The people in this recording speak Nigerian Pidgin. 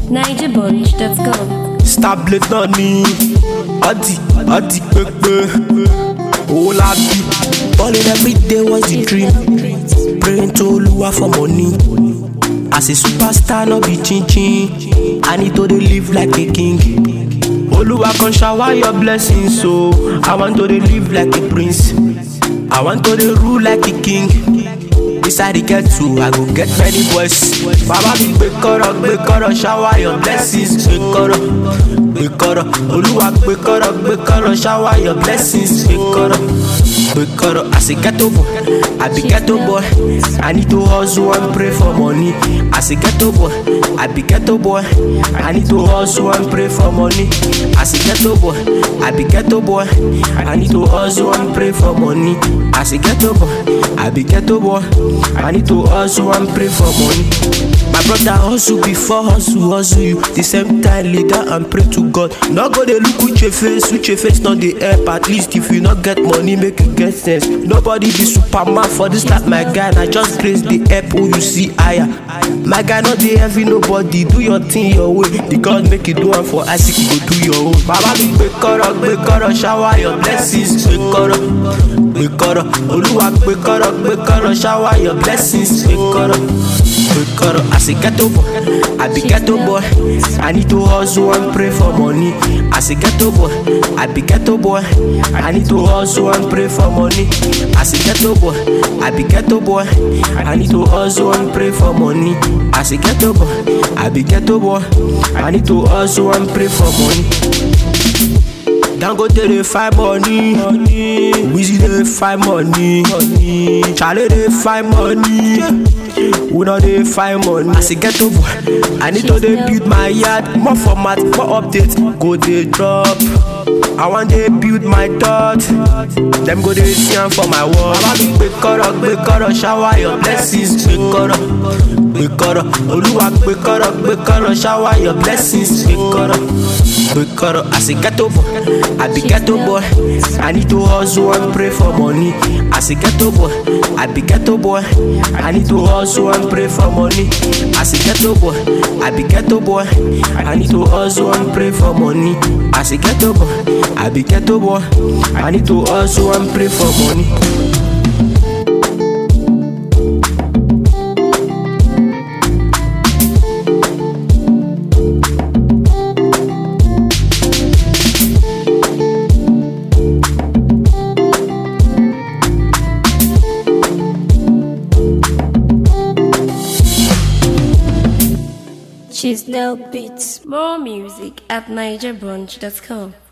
NigerBunch.com. stablet náà ní ọtí ọtí pépé owó lábí. balling everyday was the dream praying to olúwa for money as a superstar no be chinchin i need to dey live like a king. olúwa kan shower your blessings so i want to dey live like a prince i want to dey rule like a king. Inside the get to, I go get many boys. Baba mi gbé kọ́rọ̀ gbé kọ́rọ̀ shower your blessings gbé kọ́rọ̀ gbé kọ́rọ̀ Olúwa gbé kọ́rọ̀ gbé kọ́rọ̀ shower your blessings gbé kọ́rọ̀ gbé kọ́rọ̀. As a ghetto boy, I be ghetto boy. I need to hustle and pray for money. As a ghetto boy, I be ghetto boy. I need to hustle and pray for money. As a ghetto boy, I be ghetto boy. I need to hustle and pray for money. As a ghetto boy, I be ghetto boy. I need to hustle and pray for money. My brother hustle before hustle hustle you. The same time leader and pray to God. No go dey look with your face, with your face not the help. At least if you not get money, make you get sense. Nobody be superman for this like my guy. I just praise the help who you see higher. My guy not dey heavy nobody. Do your thing your way. The God make you do am for Isaac, you go do your own. Baba mi gbé kọ́rọ̀ gbé kọ́rọ̀ shower your blessings gbé kọ́rọ̀ gbé kọ́rọ̀ Olúwa gbé kọ́rọ̀ gbé kọ́rọ̀ shower your blessings gbé kọ́rọ̀ gbé kọ́rọ̀. As a ghetto boy, I be ghetto boy. I need to hustle and pray for money. As a ghetto boy, I be ghetto boy. I need to hustle and pray for money. As a ghetto boy, I be ghetto boy. I need to hustle and pray for money. As a ghetto boy, I be ghetto boy. I need to hustle and pray for money. Dangote dey find money, Wizzy dey find money, Chale dey find money, we no dey find money. As a ghetto boy, I need to dey build my yard, more format, more update, go dey drop. I wan dey build my thought, dem go dey see am for my wall. Baba mi gbé kọ́rọ̀ gbé kọ́rọ̀ shower your blessings gbé kọ́rọ̀ gbé kọ́rọ̀ Olúwa gbé kọ́rọ̀ gbé kọ́rọ̀ shower your blessings gbé kọ́rọ̀ gbé kọ́rọ̀. As a ghetto boy, I be ghetto boy. I need to hustle and pray for money. As a ghetto boy, I be ghetto boy. I need to hustle and pray for money. As a ghetto boy, I be ghetto boy. I need to hustle and pray for money. As a ghetto boy, I be ghetto boy. I need to hustle and pray for money. She's no beats. More music at NigerBunch.com.